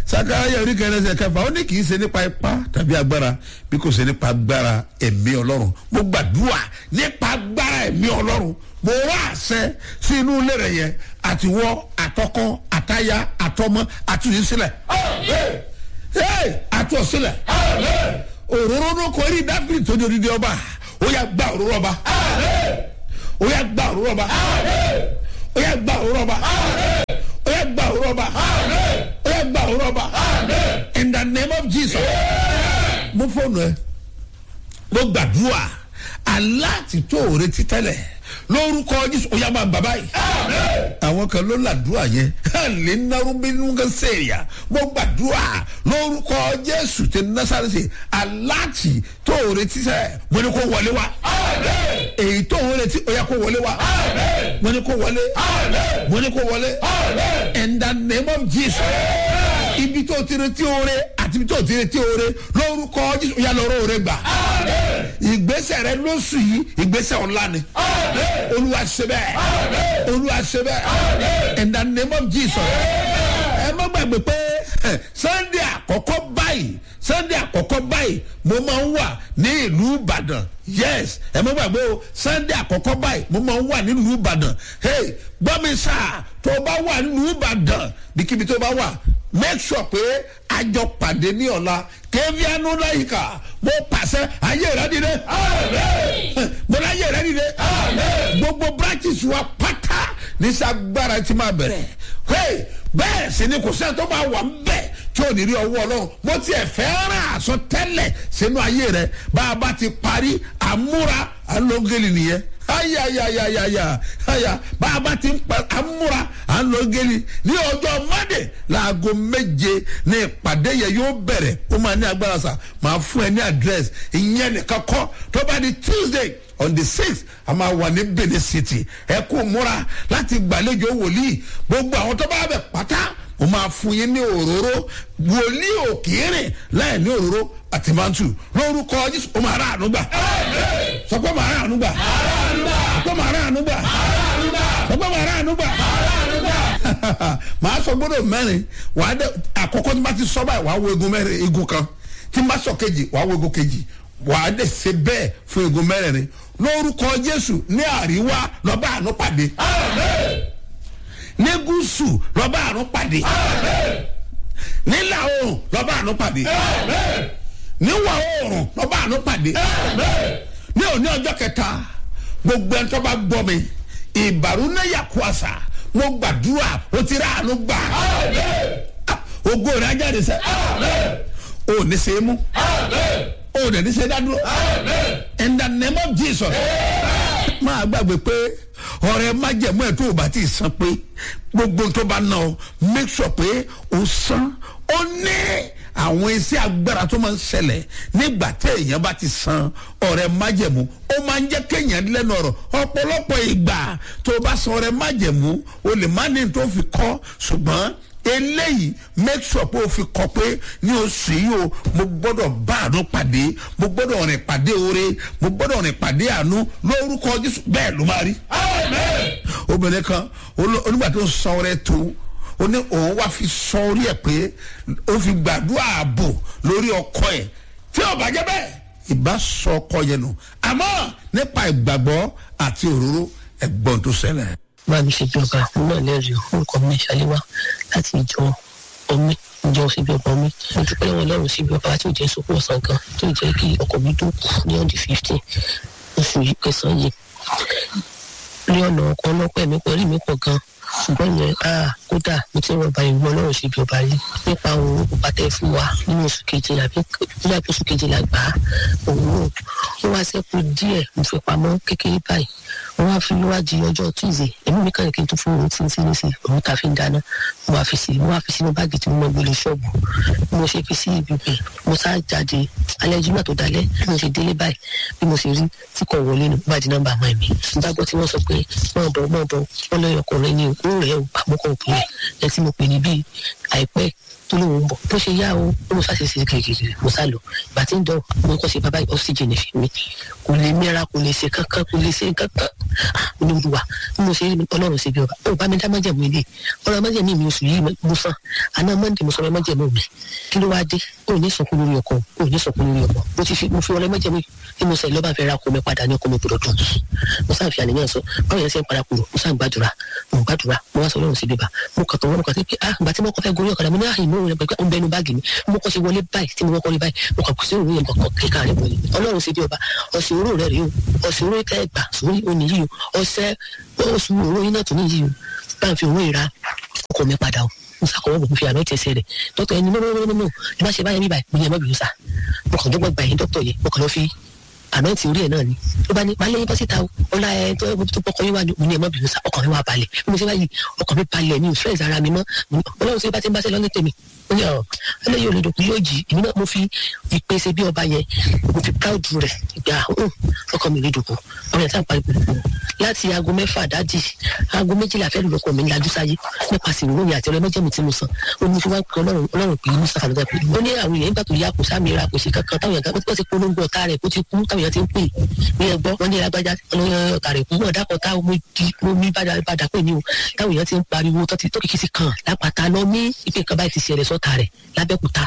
sakaraya orí kẹrin ẹsẹ̀ kẹfà ó ní kì í ṣe nípa ipá tàbí agbára bí kò ṣe nípa agbára ẹ̀mí ọlọ́run mo gbàdúrà nípa agbára ẹ̀mí ọlọ́run mo wá àṣẹ sí inú ilé rẹ yẹn àtiwọ́ àtọkọ àtaya àtọmọ àtúnyí sílẹ̀ àtúọ̀ sílẹ̀ òróró ló kọ eré dáfírí tó ní odidi ọba ó yà gba òróró ọba ó yà gba òróró ọba ó yà gba òróró ọba ó yà gba òróró ọba ó yà gba òróró ọba in the name of jesus mo fóònù ẹ mo gbàdúrà aláàtì tó o retí tẹ́lẹ̀ lórúkọ jésù ó yà máa bàbá yìí àwọn kan ló làdúrà yẹn lè narú bínú kan sèèyà mo gbàdúrà lórúkọ jésù ti násàrẹ́sì aláàtì tó o retí sẹ́ mo ní kó wọlé wa èyí tó o retí ó yà kó wọlé wa mo ní kó wọlé mo ní kó wọlé in the name of jesus ibi tó ti retí oore àti ibi tó ti retí oore lórúkọ jésù ó yà lọ́rọ́ oore gbà ìgbésẹ̀ rẹ lóṣù yìí ìgbésẹ̀ ọ̀la ni olúwa ṣe bẹ́ẹ̀ olúwa ṣe bẹ́ẹ̀ in the name of jesus ẹ má gbàgbé pé sunday àkọ́kọ́ báyìí sunday àkọ́kọ́ báyìí mo máa ń wà ní ìlú ìbàdàn yes ẹ má gbàgbé o sunday àkọ́kọ́ báyìí mo máa ń wà ní ìlú ìbàdàn hey gbọ́ mi sá tó o bá wà ní ìlú ìbàdàn bíkíbi tó o bá wà make sure pé àjọ pàdé ní ọ̀la kévíánú láyìíká mo pàṣẹ ayé rẹ dìde mo láyé rẹ dìde gbogbo branches wa pátá nísàgbára tí máa bẹ̀rẹ̀ hey bẹ́ẹ̀ sì ni kò sẹ́ni tó bá wà ń bẹ̀ tí ò ní rí ọwọ́ ọlọ́run mo tiẹ̀ fẹ́ràn àsọ tẹ́lẹ̀ sínú ayé rẹ bá a bá ti parí àmúra alógeli nìyẹn ayayayayaya aya bá a bá ti ń pa amúra alógeli ní ọjọ́ mọ́dẹ̀ láago méje ní ìpàdé yẹn yóò bẹ̀rẹ̀ ó máa ní agbára sà máa fún ẹ ní àdírẹ́sì ìyẹn nìkan kọ́ tó bá di tuesday on the sixth a máa wà ní benin city ẹ kó múra láti gbàlejò wòlíì gbogbo àwọn tó bá bẹ̀ pátá mo máa fún yín ní òróró wòlíì òkèèrè láì ní òróró àti mantu lórúkọ jésù ó máa rà àánú gbà sọ pé máa rà àánú gbà sọ pé máa rà àánú gbà sọ pé máa rà àánú gbà màá sọ gbọdọ mẹrin wàá dẹ àkọkọ tí n bá ti sọ báyìí wàá wo egun mẹrin egun kan tí n bá sọ kejì wàá wo egun kejì wàá dẹ ṣe bẹẹ fún egun mẹrin lórúkọ jésù ní àríwá lọ́ba àánú pàdé ní gúúsù lọ́ba àánú pàdé nílà oòrùn lọ́ba àánú pàdé níwà oòrùn lọ́ba àánú pàdé ní òní ọjọ́ kẹta gbogbo ẹni tó bá gbọ́ mi ìbàrú náà yà kó àṣà mo gbàdúrà o ti rà àánú gbà ògo rẹ̀ ajáde sẹ́ o ò ní ṣe é mú o ò dẹ̀ ní ṣe é dádúró in the name of jesus máa gbàgbé pé ọ̀rẹ́ májẹ̀mú ẹ̀ tó o bá ti san pé gbogbo tó bá ná ọ make sure pé o san ó ní àwọn iṣẹ́ agbára tó máa ń ṣẹlẹ̀ nígbà tí èèyàn bá ti san ọ̀rẹ́ májẹ̀mú ó máa ń jẹ́ kéèyàn lẹ́nu ọ̀rọ̀ ọ̀pọ̀lọpọ̀ ìgbà tó o bá san ọ̀rẹ́ májẹ̀mú o lè má ní tó fi kọ́ ṣùgbọ́n eléyìí make sure pé o fi kọ pé ní oṣù yìí o mo gbọ́dọ̀ bá àánú pàdé mo gbọ́dọ̀ rìn pàdé oore mo gbọ́dọ̀ rìn pàdé àánú lórúkọ jésù bẹ́ẹ̀ ló máa rí. obìnrin kan onígbà tó ń sọ ọrẹ tó ó ní òun wá fi sọ orí ẹ pé ó fi gbàdúrà ààbò lórí ọkọ ẹ tí ò bá jẹ bẹ́ẹ̀ ìbá sọ ọkọ yẹn nù àmọ́ nípa ìgbàgbọ́ àti òróró ẹ̀gbọ́n tó ṣẹlẹ̀ bá mi ṣe bí ọba náà lẹ́rìí orúkọ mi ṣàléwá láti ìjọ omi ìjọ síbi ọba omi mo dúpẹ́ lọ́wọ́ lọ́rùn síbi ọba tí ò jẹ́ sopọ̀ ọ̀sán kan tí ò jẹ́ kí ọkọ̀ mi dùn kù ní ọ̀dì fifteen oṣù yìí kẹsàn-án yìí ní ọ̀nà ọkọ̀ ọlọ́pẹ́ mi pẹ̀lú mi pọ̀ gan ṣùgbọ́n yẹn a kódà mo ti rọ̀bà ìwọ lọ́rùn síbi ọba yìí nípa òun òkúpa tẹ́ fún wa nínú oṣù kejìlá bí nígbà tó oṣù kejìlá gbà á òun ó wá sẹ́kù díẹ̀ mo fi pamọ́ kékeré báyìí wọ́n wá fi wájú ọjọ́ tuesday èmi mi kàn kí n tún fún òun tí ń sinmi sí òun ta fi ń dáná mo wá fi sí mo wá fi sínú báàgì tí mo mọ gbélé ṣọ́ọ̀bù mo ṣe fi sí ibi bẹ̀ mo sá jáde alẹ́ jùmọ̀ tó dalẹ́ bí mo ṣe délé báyìí bí mo ṣe rí tí kò wọlé nù bá di nọ́mbà máa mi nígbà gbọ́ tí wọ́n sọ pé mọ̀ bọ̀ mọ̀ bọ̀ wọ́n lọ́yọ̀ ọkùnrin ní òkú rẹ̀ ò àmúkọ̀ òpin ẹ̀ ẹ̀ tí mo pè ní bíi àìpẹ́ tó lóun ń bọ̀ bó ṣe yá o ó mo sáṣe ṣe kìrìkìrì mo sá lọ ìgbà tí ń dọ̀ mo kọ́ ṣe bàbá oxygen fi mi kò lè mẹ́ra kò lè ṣe kankan kò lè ṣe kankan olùdùwà bí mo ṣe rí ọlọ́run ṣe bí ọba ó bá mi dá májẹ̀mú ilé ọ̀rọ̀ májẹ̀mú mi oṣù yìí mo san àná mọ́ndé mo sọ̀rọ̀ májẹ̀mú mi kí ló wá dé ó ní sọkún lórí ọkọ ó ní sọkún lórí ọkọ mo ti fi mo fi ọ̀rọ̀ májẹ̀mú tí mo sẹ lọ́ba fẹ́ ra ọkọ mi padà ní ọkọ mi gbọdọ̀ dùn mo sáà fi àníyàn sọ báwo yẹn ṣe ń para kúrò mo sáà gbàdúrà mo gbàdúrà mo wá sọ ọlọ́run sí bíbá mo kàn tó wọn mo kàn sí pé ah ìgbà tí mo kọ́ fẹ́ gorí ọ̀kadà mo ní àyè mo rẹ̀ pé ó ń bẹnu báàgì mi mo kọ́ ṣe wọlé báyìí tí mo kọ́ rí báyìí mo kàn kù sí òun yẹn kọ̀ọ̀kan kíkà rẹ̀ wọlé ọlọ́run sí bí ọba ọ̀sẹ̀ oró rẹ̀ rèé o ọ̀sẹ̀ oró tẹ́ gbà sórí òní yìí o ọ̀sẹ̀ oṣù oró yín náà tó ní yìí o bá ń fi òun ìra ọkọ̀ mi padà o mo sàkọwọ́ bò mo fi àná tẹ̀sẹ̀ rẹ̀ dókítà ẹni no no no no no ẹ má ṣe báyẹn bí báyìí mo ní ẹ má bìí sá mo kàn dọ́gbọ́n gbà yín dókítà yẹn mo kàn lọ fi àná ti orí ẹ̀ náà ni ló bá ní máa lẹ́yìn bọ́síta o ọlá ẹ tó tó pọkàn yín wá ní mo ní ẹ má bìí sá ọkàn mi wá balẹ̀ bí mo ṣe báyìí ọkàn mi balẹ̀ mi ò stress ara mi mọ́ ọlọ́run ṣe bá ti ń bá ṣe lọ́ní tèmi ó ní ọ ẹlẹ́yìn olódòkú yóò jì èmi náà mo fi ìpèsè bí ọba yẹn mo fi proud rẹ̀ gbà ọkàn mi lédòkú ọmọ yẹn tá à ń parí gbogbo láti aago mẹ́fà dájì aago méjìlá fẹ́ẹ́ lọ́kọ̀ mi lajú sáyé nípasẹ̀ ìròyìn àti ọ̀rẹ́ mẹ́jẹ̀mú tí mo san ó ní fi wá pé ọlọ́run ọlọ́run pè é ní sàfàlọ́dà pé ó ní àwọn èèyàn nígbà tó yá kò sáàmì ra kò sí kankan táwọn èèyàn kan ti polongo ọ̀tá rẹ̀ kó ti kú táwọn èèyàn ti ń pè ní ẹgbọ́ wọn ní agbájá ọ̀tá rẹ̀ kú wọn dákọ̀ tá mo ní bàdà pè ní o táwọn èèyàn ti ń pariwo tó kìkì sí kan lápáta lọ ní ìpín kan báyìí ti ṣẹlẹ̀ sọ́ta rẹ̀ lábẹ́kúta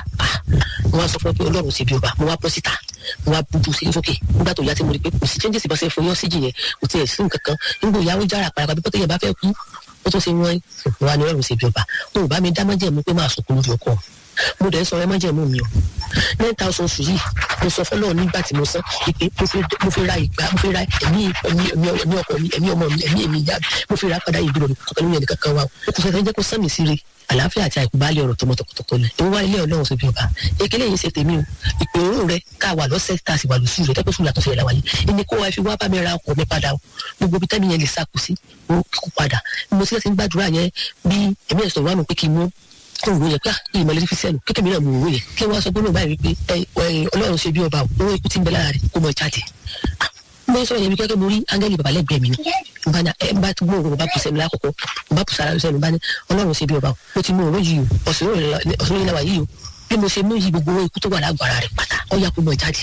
mo wá sọ fún ọ pé ọlọ́run ṣe bí ọba mo wá bọ́ síta mo wá bójú sí sókè nígbà tó yá tí mo rí pé kò sí changes bá ṣe fún yọ síjì yẹn kò tiẹ̀ sí nǹkan kan nígbà ìyàwó jára parapa bí pọ́tẹ́yẹ bá fẹ́ kú ó tún ṣe wọ́n wà ní ọlọ́run ṣe bí ọba mo bá mi dá májẹ̀mú pé máa sọkún lórí ọkọ mo dẹ̀ sọ ẹ májẹ̀mú mi o nine thousand oṣù yìí mo sọ fọlọ́ nígbà tí mo san ìpè mo fi ra ìgbà mo fi ra ẹ̀mí ẹ̀mí ọkọ mi ẹ̀mí ọmọ mi ẹ̀mí èmi ìyá mo fi ra padà ìgbìrò kankan lóyún ẹnì kankan wa o kò sọ jẹ́ kó sán mi sí re àlàáfíà àti àìkúbálẹ̀ ọ̀rọ̀ tọmọ tọkọtọkọ ni èmi wá ilé ọlọ́run sóbi ọba ekele yìí ṣe tèmi o ìpè òórùn rẹ ká wà lọ́sẹ̀ tá a sì wà lóṣù rẹ tẹ́pẹ́ fún ìlàtọ̀ fẹ́rẹ̀ láwàyé ẹni kó wa fi wá bá mi ra ọkọ̀ mi padà o gbogbo ibi tẹ́mi yẹn lè sá kù sí o kó padà mo sì ń gbàdúrà yẹn bí èmi ẹ̀sọ̀ wà nù pé kí n mú kó òwò yẹn pé ìmọ̀lẹ́sí fi sẹ́nu kékeré mi náà mú òwò yẹn kí wọ́n sọ gbọ́dọ̀ báyìí wípé ọlọ́run ṣe bí ọba owó ikú ti ń bẹ lára rẹ̀ kó mọ jáde mo sọ yẹn bí kẹ́kẹ́ mo rí áńgẹ́lì bàbá lẹ́gbẹ̀ẹ́ mi ni n bá ní ẹ bá tó gbóòrò bá kùsẹ́ mi lákòókò n bá kùsà ara sẹ́nu bá ní ọlọ́run ṣe bí ọba mo ti mú òró yìí o ọ̀sùn òrò ìlàwà yìí o bí mo ṣe mú yìí gbogbo owó ikú tó wà lágbára rẹ̀ pátá ó yá kó mọ jáde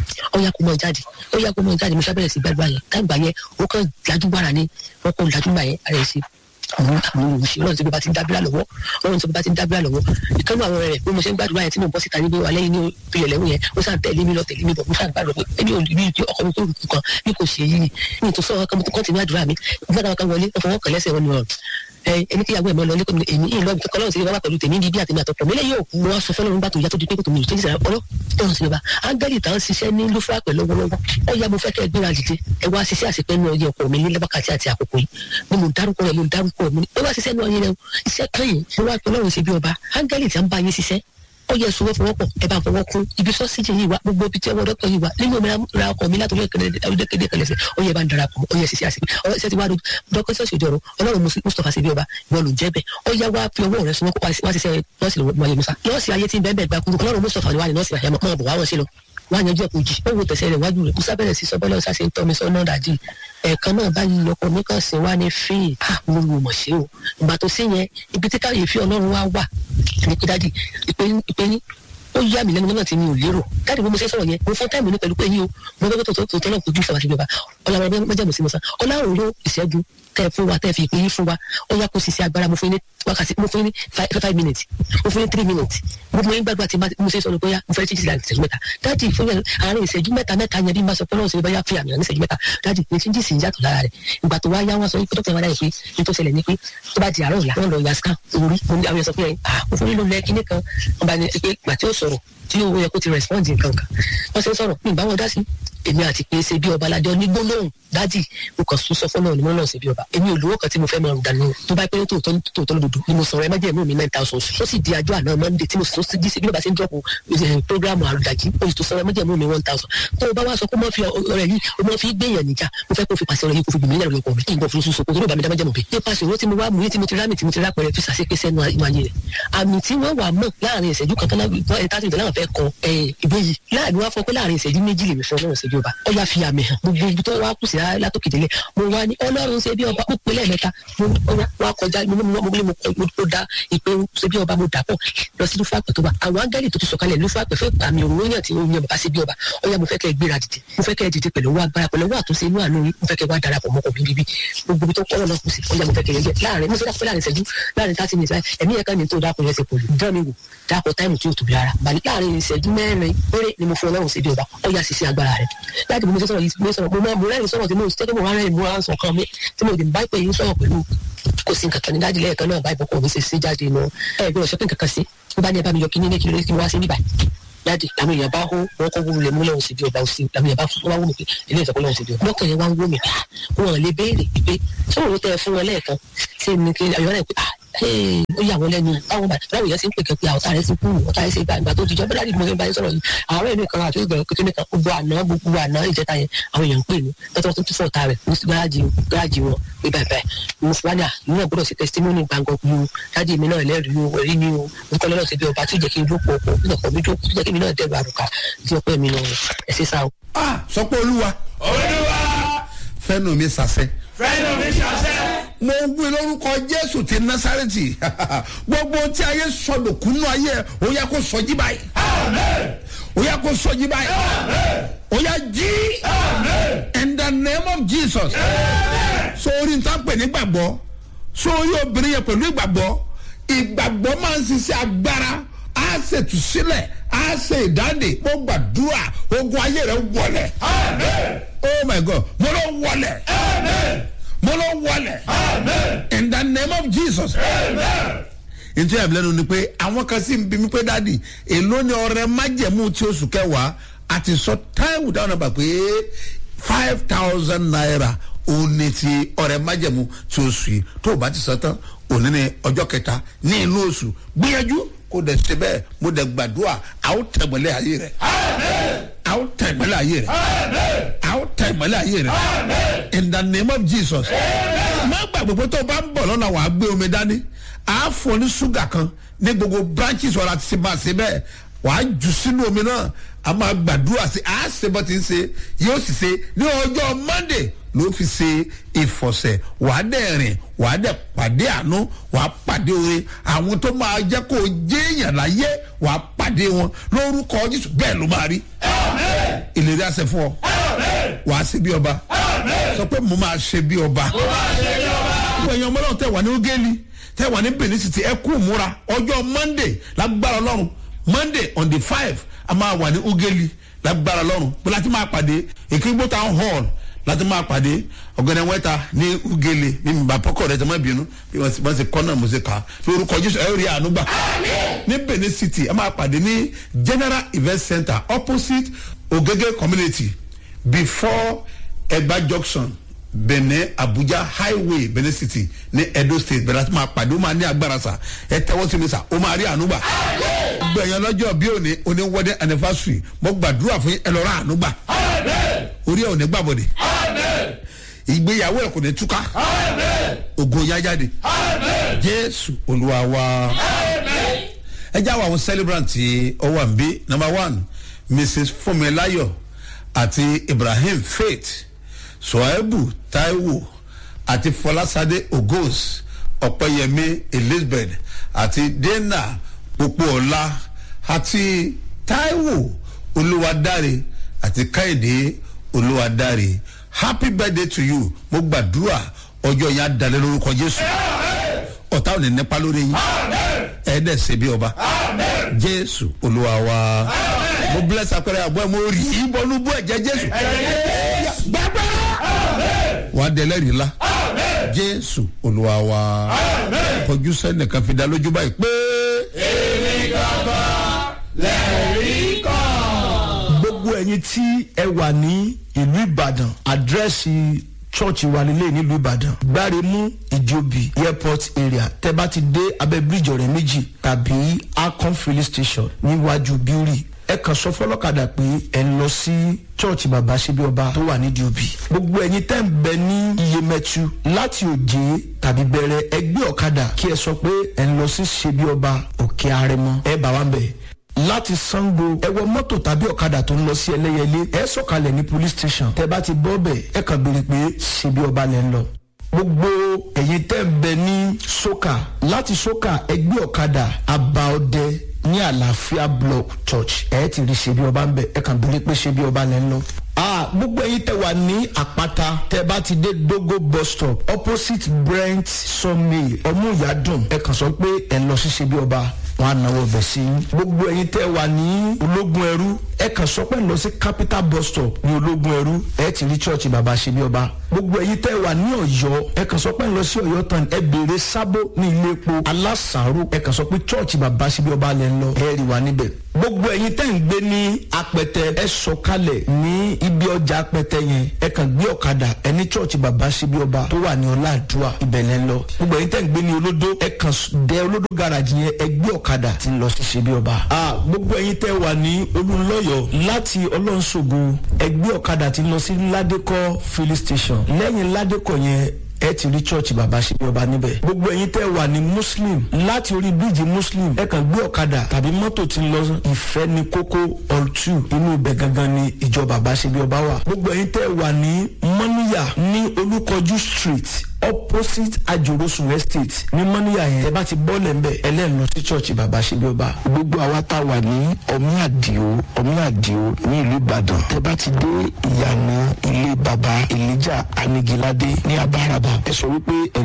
ó yá kó mọ jáde ó yá kó mọ jáde mo ṣàbẹ̀rẹ̀ sí gbàdúrà yẹn káàgbà yẹn ó kàn dájú gbára ni wọ́n kọ́ dájú gbà yẹn ara ẹ̀ sí àwọn àwọn olùsí ọlọ́run tí bí bá ti ń dábìlà lọ́wọ́ ọlọ́run tí bí bá ti ń dábìlà lọ́wọ́ ìkànnì àwọn ọ̀rẹ́ rẹ̀ bí mo ṣe ń gbàdúrà yẹn tí mo bọ́ síta níbi wà lẹ́yìn ní ìpìlẹ̀ lẹ́wọ̀n yẹn ó sàn tẹ̀lé mi lọ tẹ̀lé mi bọ̀ mo sàn gbàdúrà pé ẹni ò ní ìdí ọkọ mi tó rùkú kan bí kò ṣe yí ni ní ìtòsọ́ ọkọ mi tó kọ́ ti ní àdúrà mi nígbà kan wọlé ọfọwọ́ kan lẹ́sẹ̀ wọn ni ọ̀rọ̀ ẹni tí ìyàwó ẹ̀ mọ́ lọ lẹ́kọ̀ọ́ èmi ìlọ ibi kankan lọ́wọ́ sí bàbá pẹ̀lú tèmi bíbí àtèmi àtọ̀pọ̀ mi lẹ́yìn òkú mo wá sọ fẹ́lẹ́ nígbà tó yá tó di pé kò tó mi ìtòjì sẹ́yìn ọlọ́ ọ̀hún sí bàbá áńgẹ́lì tá à ń ṣiṣẹ́ ní lófúrà pẹ̀lú lọ́wọ́lọ́wọ́ ó yá mo fẹ́ kẹ́ ẹ gbéra dìde ẹ wá ṣiṣẹ́ àṣepẹ́ ní ọyẹ ọkọ mi ní lẹ́bàkàtì àti àkókò yìí ni mo dárúkọ rẹ̀ mo dárúkọ rẹ̀ mo ní ẹ wá ṣiṣẹ́ ní ọyẹ rẹ̀ iṣẹ́ kan yìí mo wá pẹ́ lọ́rùn sí bí ọba áńgẹ́lì tí a ń bá yín ṣiṣẹ́ ó yẹ sọ fọwọ́pọ̀ ẹ bá fọwọ́ kún ibi sọ́síjì yìí wá gbogbo ibi tí ọwọ́ dọ́kítọ̀ yìí wá nínú omi ra ọkọ̀ mi látọ̀rí ẹ̀kẹ́dẹ́ kẹlẹ́sẹ̀ ó yẹ bá ń darapọ̀ ó yẹ ṣiṣẹ́ àṣepẹ́ ọ ṣe ti wá dọ́kítọ̀ ṣèjọ ọ̀rọ̀ ọlọ́run mustapha ṣe bí ọba ìwọ ló ń jẹ́ bẹ́ẹ̀ ó yá wá fi ọwọ́ rẹ sọ wá ṣiṣẹ́ nọ́ọ̀sì lọ́wọ́ ayé musa nọ́ọ̀sì ayé tí ń bẹ́ẹ̀ bẹ́ẹ̀ gba kúrú ọlọ́run mustapha ni wà ní nọ́ọ̀sì àyàmọ́ mọ́ bọ̀ wá wọn sí lọ wá yanjú ẹ̀kọ́ jì ó wo tẹ̀sẹ̀ rẹ̀ wájú rẹ̀ musa bẹ̀rẹ̀ sí sọ bọ́lá ọ̀sá ṣe ń tọ́ mi sọ́nà dàdí ẹ̀ẹ̀kan náà báyìí ọkọ mi kàn sí wá ní fíì à mo wò mọ̀ sí o ìgbà tó sí yẹn ibi tí káyọ̀ fi ọlọ́run wá wà ní pé dádì ìpè ní ó yá mi lẹ́nu lọ́nà tí mi ò lérò dáàdì bí mo ṣe sọ̀rọ̀ yẹn mo fún táìmù ní pẹ̀lú pé yín o mo fẹ́ tó tó tó náà kojú ìfọwọ́sí ìjọba ọlọ́run mẹ́jẹ̀mú sí mo san ọlọ́run ló ìṣẹ́gun tẹ́ fún wa tẹ́ fi ìpè yín fún wa ó yá kó sisi agbára mo fún yín ní wákàtí mo fún yín ní five minutes mo fún yín three minutes mo fún yín gbàgbà tí mo ṣe sọ̀rọ̀ bóyá mo fẹ́ chíjì láti ìṣẹ́jú mẹ́ta dáàdì fún yẹn àárín ìṣẹ́jú mẹ́ta mẹ́ta yẹn bí mo sọ pé ọlọ́run ṣe bóyá fi àmì ní ìṣẹ́jú mẹ́ta dáàdì ní chíjì sì ń yàtọ̀ lára rẹ̀ ìgbà tó wá yá wọn sọ pé dókítà wáyà pé ní tó ṣẹlẹ̀ ní pé tó bá di àárọ̀ ọ̀la wọn lọ ya scan orí mo ní àwọn yẹn sọ pé mo fún yín ló lẹ kíní kan wọn bá ní pé ìgbà tí ó sọ̀rọ̀ tí owó yẹ kó ti respond nǹkan kan wọ́n ṣe ń sọ̀rọ̀ ní ìbáwọn dá sí èmi àti pé ṣe bí ọba aládé onígbólóhùn dádì mo kàn sún sọ fọlọ́ọ̀ ni mo náà ṣe bí ọba èmi ò lówó kan tí mo fẹ́ máa dànù tó bá pẹ́ tòótọ́ tòótọ́ lódodo ni mo sọ̀rọ̀ ẹ má jẹ́ ẹ̀mí mi nine thousand ó sì di àjọ àná monday tí mo sọ sí díṣe bí ọba ṣe ń dọ́pọ̀ programu àrùdàjì ó sì tó sọ̀rọ̀ ẹ má jẹ́ ẹ̀mí mi one thousand tó o bá wá sọ pé mo fi ọ̀rẹ́ yìí o mo fi gbẹ̀yàn níjà mo fẹ́ kó fi pàṣẹ ọ̀rẹ́ yìí kó fi gbìmí lẹ́rù ọkọ mi kí n bọ̀ fún sùsù kó tó bá mi dá májẹ̀mú bí. nípa ṣòro tí mo wá mú yín tí mo ti rámì tí mo ti rápẹrẹ fi ṣàṣepé sẹ́nu ìwáyé rẹ̀ àmì tí wọ́n wà mọ̀ láàrin ìṣẹ́jú kan tán láti ìdáná fẹ́ kọ ìwé yìí láàrin wá fọ pé láàrin ìṣẹ́jú méjì lèmi fún ọlọ́run ìṣẹ́jú ọba ó yà fi àmì hàn gbogbo ibi tó wá kù sí látòkè délẹ̀ mo wá ní ọlọ́run ṣe bí ọba mo pè lẹ́ẹ̀mẹ́ta mo wá kọjá mo mo mo mo mo da ìpè ṣe bí ọba mo dà pọ̀ lọ sí lúfàpẹ̀ tó wà àwọn áńgẹ́lì tó ti sọ̀kalẹ̀ lúfàpẹ̀ fẹ́ àmì òun yàn tí ó yan bàbá ṣe bí ọba ó yà mo fẹ́ kẹ́ ẹ gbéra dìde mo fẹ́ kẹ́ ẹ dìde pẹ̀lú owó agbára pẹ̀lú owó àtúnṣe inú àánú yín mo fẹ́ kẹ́ ẹ wá darapọ̀ mọ́kọ̀ mi bíbí gbogbo ibi tó kọ́ lọ́nà kù sí ó yà mo fẹ́ kẹ́ ẹ yẹ láàrin mo fẹ́ dákọ̀ láàrin ìṣẹ́jú láàrin thirty minutes láì ẹ̀mí ẹ̀ka ni tó dákọ̀ yẹn ṣe pọ̀lù dán mi wò dákọ̀ táìmù tí yóò tóbi rárá bàlí láàrin ìṣẹ́jú mẹ́rin péré ni mo fún ọlọ́run sí bí ọba ó yà sí sí agbára rẹ̀ láti bí mo ṣe sọ̀rọ̀ yìí mo sọ̀rọ̀ mo máa mo rẹ́rìn sọ̀rọ̀ tí mo ṣe mo rẹ́rìn mo rán sọ̀kan mi tí mo dì bá pè yín sọ̀rọ̀ pẹ̀lú kò sí nǹkan kan ní dájú lẹ́ẹ̀kan náà báyìí bọ́kọ̀ mi ṣe ṣe jáde nù ẹ gbọ́dọ̀ sọ pé nǹkan kan sí ó bá ní ẹ bá mi yọ kíní ní kí ló kí wá sí níbàyìí jáde àwọn èèyàn bá hó wọn kọ́ wúlò múlẹ̀ òsì bí ọba òsì àwọn èèyàn bá fún wọn wúlò pé ilé ìtọ́kọ́ lọ́wọ́ òsì bí ọba lọ́kàn yẹn wá ń wó mi wọn lè béèrè pé ṣé òun tẹ fún wọn lẹ́ẹ̀kan ṣé mi kí ayọ̀ rẹ̀ pé ó yà wọ́n lẹ́nu báwọn báwọn yẹn ti ń pè kẹ́ pé àwọn ọ̀tá rẹ̀ ti kú ọ̀tá rẹ̀ ti gbà ìgbà tó ti jọ bẹ́ẹ̀ láti mọ̀ báyìí sọ̀rọ̀ yìí àwọn ẹ̀mí kan àti ìgbà kékeré kan gbogbo àná gbogbo àná ìjẹta yẹn àwọn èèyàn ń pè mí tọ́tọ́ tó tún fọ́ ọ̀tá rẹ̀ ní gáràjì gáràjì wọn pé báyìí báyìí mo fún wa ní àná gbọ́dọ̀ sí testimony gbàngàn mi o dájú mi náà lẹ́rìí o ẹ̀rí mi o nǹkan lọ́dọ̀ sí bí ọba tí ò jẹ́ kí n lóko ọkọ̀ tí ọkọ̀ mi dókò tí jẹ́ kí mi náà dẹ̀rù àrùkà tí ọpẹ́ mi náà ẹ̀ ṣe sá o. ah sọ pé olúwa olúwa fẹ́nu mi sàṣẹ fẹ́nu mi ṣàṣẹ. mo ń gbé lórúkọ jésù ti násàrẹ́tì gbogbo tí ayé sọdọ̀kúnú ayé ó yẹ kó sọjí báyìí amen ó yẹ kó sọjí báyìí ó yẹ jí in the name of jesus sórí n ta pè ní gbàgbọ́ sórí obìnrin yẹn pẹ̀lú ìgbàgbọ́ ìgbàgbọ́ máa ń ṣiṣẹ́ agbára á ṣètù sílẹ̀ á ṣe ìdáǹdè mo gbàdúrà ogun ayé rẹ wọlé amen oh my god mo lọ wọlé amen mo lọ wọlé amen in the name of jesus. amen. nítorí àbílẹ́nu ni pé àwọn kan sì ń bí mi pé dáàdì èló ni ọrẹ májẹ̀mú tí oṣù kẹwàá àti sọ táìwù dáhùn náà bà pé five thousand naira òun ni ti ọrẹ májẹ̀mú tí oṣù yìí tó o bá ti sọ tán òní ni ọjọ́ kẹta ní inú oṣù gbìyànjú kó dẹ̀ ṣe bẹ́ẹ̀ mo dẹ̀ gbàdúrà àwọn tẹ̀gbọ́lẹ̀ ayé rẹ̀ àwọn tẹ̀gbọ́lẹ̀ ayé rẹ̀ àwọn tẹ̀gbọ́lẹ̀ ayé rẹ̀ in the name of jesus má gbàgbé pé tó o bá ń bọ̀ lọ́nà wàá gbé omi dání a fọ ní ṣúgà kan ní gbogbo branches wàrà ti ṣe máa ṣe bẹ́ẹ̀ wàá jù sínú omi náà a máa gbàdúrà sí a ṣe bọ́ ti ń ṣe yóò sì ṣe ní ọjọ́ monday ló fi ṣe ìfọ̀sẹ̀ wàá dẹ̀ rìn wàá dẹ̀ pàdé àánú wàá pàdé oore àwọn tó máa jẹ́ kó o jéèyàn láyé wàá pàdé wọn lórúkọ jésù bẹ́ẹ̀ ló máa rí ìlérí àṣẹ fún ọ wàá ṣe bí ọba sọ pé mo máa ṣe bí ọba gbogbo ẹ̀yin ọmọ náà tẹ̀ wà ní ogeli tẹ̀ wà ní benin city ẹ kú múra ọjọ́ monday lágbára ọlọ́run monday on the five a máa wà ní ogeli lágbára ọlọ́run pé láti máa pàdé èkìgbó town hall láti máa pàdé ọ̀gbẹ́ni wẹ́ta ní ugele ní mbàpọ́kọ̀ rẹ̀ tẹ́ máa bínú bí wọ́n ti wọ́n ti kọ́ náà mo ṣe kà á lórúkọ jésù ẹ̀ rí àánú gbà ní benin city ẹ máa pàdé ní general event center opposite ogege community before egba junction benin abuja highway benin city ní edo state bẹ̀rẹ̀ láti máa pàdé ó máa ní agbára sa ẹ tẹ́wọ́ sí mi sa ó máa rí àánú gbà gbẹ̀yàn lọ́jọ́ bí òní òní wedding anniversary mo gbàdúrà fún yín ẹ lọ́ọ́ rà àánú gbà orí ẹ̀ ò ní gbàbọ̀dẹ̀ ìgbéyàwó ẹ̀ kò ní túká ògo yá jáde jésù olúwa wa ẹ já wa àwọn celebrant tí ó wà níbí number one mrs funmilayo àti ibrahim faith soebu taiwo àti fọlásadé ogos ọ̀pẹ̀yẹmí elizabeth àti dena popoola àti taiwo olúwadáre àti káyọ̀dé olúwadáre happy birthday to you mo gbàdúrà ọjọ́ yẹn á dalẹ̀ lórúkọ jésù ọ̀tá ò ní nípa lórí yín ẹ̀ẹ́dẹ̀ ṣe bí ọba jésù olúwa wa mo bless apẹ̀rẹ̀ àbọ̀ ẹ̀ mo rí i bọ́nú bú ẹ̀jẹ̀ jésù gbàgbọ́ wà á dẹ̀lẹ́ rí la jésù olúwa wa kọjú sẹ́nìkan fi dá lójú báyìí pé. èmi gangan lẹ́rìí kan. gbogbo ẹyin tí ẹ wà ní ìlú ìbàdàn àdírẹ́sì chọ́ọ̀chì wa nílé nílùú ìbàdàn gbáremú ìjòbí airport area tẹ bá ti dé abẹ́ bíríjì ọ̀rẹ́ méjì tàbí akon filling station níwájú bíórì ẹ kàn sọ fọlọ́kadà pé ẹ ń lọ sí chọ́ọ̀chì bàbá ṣebí ọba tó wà nídìí òbí gbogbo ẹyin tẹ́ ń bẹ ní iyemẹtu láti òjé tàbí bẹ̀rẹ̀ ẹgbẹ́ ọ̀kadà kí ẹ sọ pé ẹ ń lọ sí ṣebí ọba òkè arẹmọ ẹ bá wa ń bẹ̀ láti sango ẹ wọ mọ́tò tàbí ọ̀kadà tó ń lọ sí ẹlẹ́yẹlé ẹ sọ̀kalẹ̀ ní police station tẹ bá ti bọ́ bẹ̀ ẹ kàn béèrè pé ṣe bí ọba lẹ́ ń lọ gbogbo ẹ̀yin tẹ́ ń bẹ ní soka láti soka ẹgbẹ́ ọ̀kadà abaọdẹ ní àlàáfíà block church ẹ ti rí ṣe bí ọba ń bẹ ẹ kàn béèrè pé ṣe bí ọba lẹ́ ń lọ ah gbogbo ẹyin tẹ wà ní àpáta tẹ bá ti dé dogo bus stop opposite brent sawmill ọmúyàdùn ẹ kàn sọ pé ẹ lọ sí ṣe bí ọba wọn á náwó bẹ̀ sí i gbogbo ẹyin tẹ wà ní ológun ẹrú ẹ kàn sọ pé ẹ lọ sí capital bus stop ní ológun ẹrú ẹ ti rí church bàbá ṣe bí ọba gbogbo ẹyin tẹ wà ní ọyọ ẹ kàn sọ pé ẹ lọ sí ọyọ tán ẹ béèrè sábó ní ilé epo alásàárò ẹ kàn sọ pé church bàbá ṣe bí ọba lẹ ń lọ ẹ rí wa níbẹ̀ gbogbo ẹyin tẹ́ ń gbé ní apẹtẹ ẹ sọkalẹ̀ ní ibi ọjà apẹtẹ yẹn ẹ kàn gbé ọ̀kadà ẹ ní chọ́ọ̀chì bàbá síbi ọba tó wà ní ọláàdúrà ìbẹ̀lẹ̀ ń lọ gbogbo ẹyin tẹ́ ń gbé ní olódó ẹ kàn dé olódó garage yẹn ẹ gbé ọ̀kadà tí ń lọ sí síbi ọba. a gbogbo ẹyin tẹ́ wà ní olùlọ́yọ̀ láti ọlọ́nṣogo ẹ gbé ọ̀kadà tí ń lọ sí ládékọ́ filling station lẹ́yìn ládékọ́ yẹn ẹ ti rí church bàbá ṣe bí ọba níbẹ̀. gbogbo ẹ̀yin tẹ́ wà ní muslim láti orí bíríìjì muslim ẹ kàn gbé ọ̀kadà tàbí mọ́tò tí ń lọ ìfẹ́ ní kókó ọ̀tù inú ibẹ̀ gangan ni ìjọ bàbá ṣe bí ọba wà. gbogbo ẹ̀yin tẹ́ wà ní mọ́níyà ní olúkọjú street opposite ajorosun estate ní mọ́níyà yẹn ẹ bá ti bọ́ọ̀lẹ̀ ń bẹ̀ ẹlẹ́nu sí church bàbá ṣe bí ọba. gbogbo àwa tá a wà ní ọmí àdìo ọmí àdìo ní ìlú ìbàdàn tẹ bá ti dé ìyànà ilé baba elijah anigilade ní abáraba ẹ sọ wípé ẹ